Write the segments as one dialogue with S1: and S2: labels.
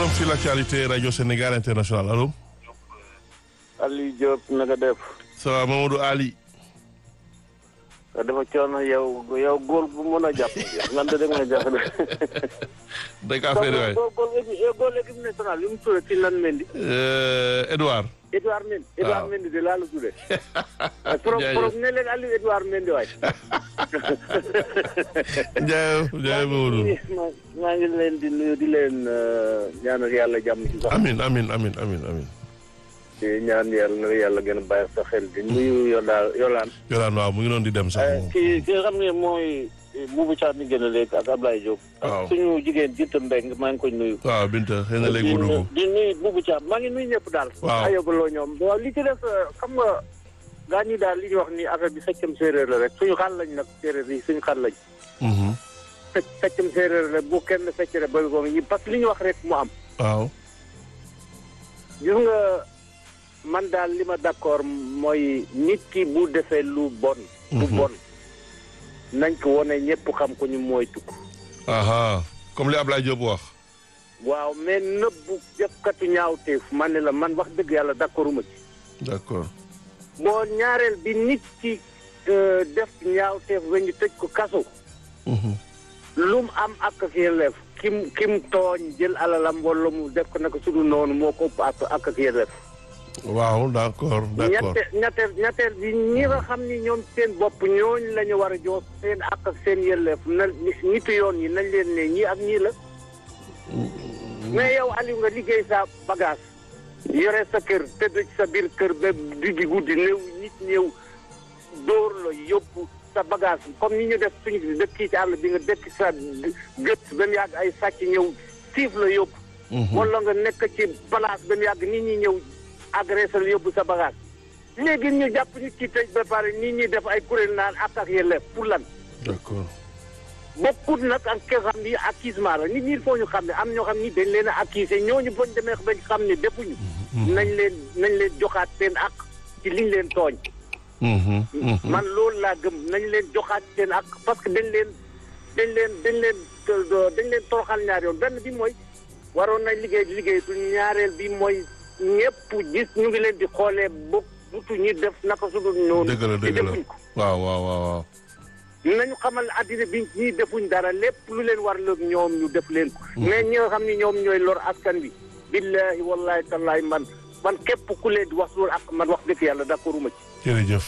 S1: forum sur l'actualité radio Sénégal international allo.
S2: Aliou Diop na nga def.
S1: ça va Mamadou Ali.
S2: dafa coono yow yow góor bu mën a jàpp. man de dama jàpp de.
S1: dëgg affaire waay.
S2: góor góor góor góor équipe nationale bi mu tuddee ci lan Mendy.
S1: Edouard.
S2: Edouard Mendy. Edouard Mendy de laa la tuddee. trop
S1: jaajëf
S2: trop ne leen Aliou Edouard Mendy waay.
S1: jaajëf jaajëf Mamadou.
S2: maa ngi leen di nuyu di leen ñaanal yàlla jàmm ci sax.
S1: amin amin amin amin amin
S2: di ñaan yàlla na yàlla gën a bàyyi sa xel di nuyu Yola Yolaan.
S1: Yolaan waaw mu ngi doon di dem sax moom.
S2: kii ki nga xam ne mooy Boubou Thiam mi gën a léegi ak Ablaye Diop.
S1: waaw
S2: ak suñu jigéen Binta Mbengue maa ngi koy nuyu.
S1: waaw Binta xëy na léegi mu dugg.
S2: di nuyu Boubou Thiam maa ngi nuyu ñëpp daal.
S1: Waaw.
S2: ayobaloo ñoom waaw li ci def xam nga gaa ñi daal li ñu wax ni affaire bi feccam séeréer la rek suñu xaal lañ nag séeréer yi suñu xaal lañ.
S1: Mhm.
S2: fecc feccam séeréer la bu kenn fecc rek ba ko ñi parce que li ñu wax rek mu am.
S1: waaw.
S2: gis nga man daal li ma d'accord mooy nit ki bu defee lu bon. lu
S1: Mhm.
S2: bon nañ ko wone ñëpp xam ko ñu mooy tukk.
S1: aha comme li Ablaye Diop wax.
S2: waaw mais nëbbu jëfkatu ñaawteef man ne la man wax dëgg yàlla d'accorduma ci.
S1: d'accord.
S2: boo ñaareel bi nit ki euh, def ñaawteef ba ñu tëj ko kaso.
S1: Mhm.
S2: lu mu am ak ak yelleef kim kim tooñ jël alalam wala mu def ko naka sudu noonu moo ko ëpp ak ak ak yelleef.
S1: waaw d'accord d'accord.
S2: ñette ñetteel ñetteel bi ñi nga xam ni ñoom seen bopp ñooñ la ñu war a jox seen ak ak seen yelleef na nitu yoon yi nañ leen ne ñii ak ñii la. mais yow Aliou nga liggéey sa bagage. yore sa kër tëdd ci sa biir kër ba diggi guddi néew nit ñëw dóor la yóbbu sa bagage comme ni ñu def suñu dëkk ci àll bi nga dëkk sa gët ba mu yàgg ay sàcc ñëw siif la yóbbu.
S1: Mhm.
S2: wala nga nekk ci place ba mu yàgg nit ñi ñëw agressé la yóbbu sa bagage. léegi ñu jàpp nit ki tëj ba pare nit ñi def ay kuréel naan ak ak yelleef pour lan.
S1: d'accord.
S2: bokkut nag ak ki nga xam ni accusement la nit ñi il faut ñu xam ne am ñoo xam ni dañ leen a accusé ñooñu bañ demee bañ xam ne defuñu. nañ leen nañ leen joxaat seen ak ci liñ leen tooñ.
S1: Mhm. Mhm.
S2: man loolu laa gëm nañ leen joxaat seen ak parce que dañ leen dañ leen dañ leen dañ leen toroxal ñaar yoon benn bi mooy waroon nañ liggéey di liggéey du ñaareel bi mooy ñëpp gis ñu ngi leen di xoolee bokk butu ñi def naka su dul noonu.
S1: dëgg la
S2: te
S1: dëgg la
S2: defuñ ko.
S1: waaw waaw waaw waaw.
S2: nañu xamal àddina bi ñii defuñ dara lépp lu leen war la ñoom ñu def leen ko. mais ñi nga xam ni ñoom ñooy lor askan bi. billahi wallahi tallahi man man képp ku leen di wax loolu ak man wax dëgg yàlla d'accord uma ci.
S1: jërëjëf.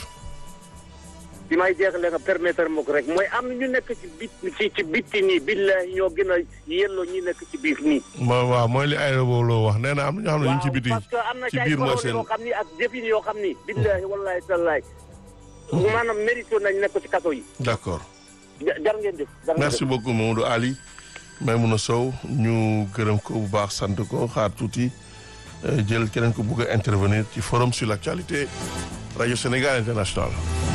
S2: bi may jeexalee nga permettre ma ko rek mooy am na ñu nekk ci bit ci ci bitti nii billahi ñoo gën a yelloo ñi nekk ci biir nii.
S1: ma waaw mooy li ay loo wax nee na am na ñoo xam ne ñu ngi ci biti
S2: parce que am na
S1: ci
S2: ci ay
S1: biir mooy
S2: parole
S1: seen
S2: yoo xam ni ak jëfin yoo xam ni. billahi wallahi tallahi maanaam mérito nañ nekk ci kaso yi.
S1: d'accord.
S2: ja- jar ngeen jëf. jar ngeen
S1: merci
S2: jëf.
S1: beaucoup Mamadou Ali Maimouna Sow ñu gërëm ko bu baax sant ko xaar tuuti euh, jël keneen ko bugg a intervenir ci forum sur l'actualité radio Sénégal international